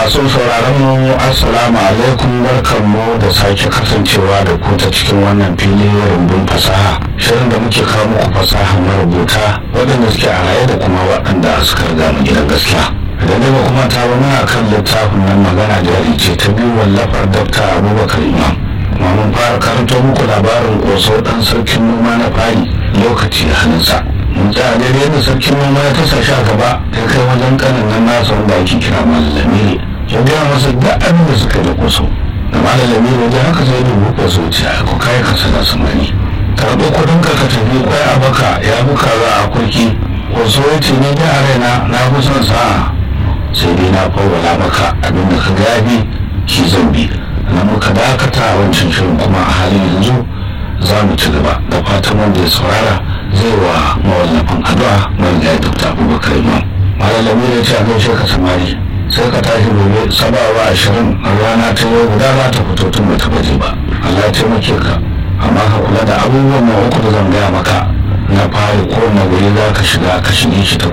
masu sauraron mu assalamu alaikum barkanmu da sake kasancewa da ku ta cikin wannan fili rumbun fasaha shirin da muke kawo muku fasaha marubuta waɗanda suke a raye da kuma waɗanda suka riga mu gidan gaskiya idan dai ba kuma ta ba muna kan littafin nan magana jari ce ta biyu wallafar dafta abubakar imam kuma mun fara karanto muku labarin ƙoso ɗan sarkin noma na fari lokaci da hannunsa mun tsaya daidai yadda sarkin noma ya tasa shi a gaba ya kai wajen kanin nan nasa wanda ake kira malalami ya gaya masa duk abin da suka yi da ƙoso da malalami wajen haka sai dubu ƙoso ce a ko kai ka sana samani karɓo kuɗin ka ka tafi kwai a baka ya buka za a kurki ƙoso ya ce ni da raina na fi son sa'a sai dai na fawwala maka abin da ka gabi shi zan bi na muka dakata a wancan shirin kuma a halin yanzu za mu ci gaba da fatan wanda ya saurara zai wa mawallafin addu'a wanda ya dukta abubakar imam malalami ya ce a gaishe ka samari sai ka tashi gobe sabawa ashirin a rana ta yau guda za ta fito tun ba ta baje ba allah ya taimake ka amma ka kula da abubuwan na uku da zan gaya maka na fari ko na wuri za ka shiga ka shige shi ta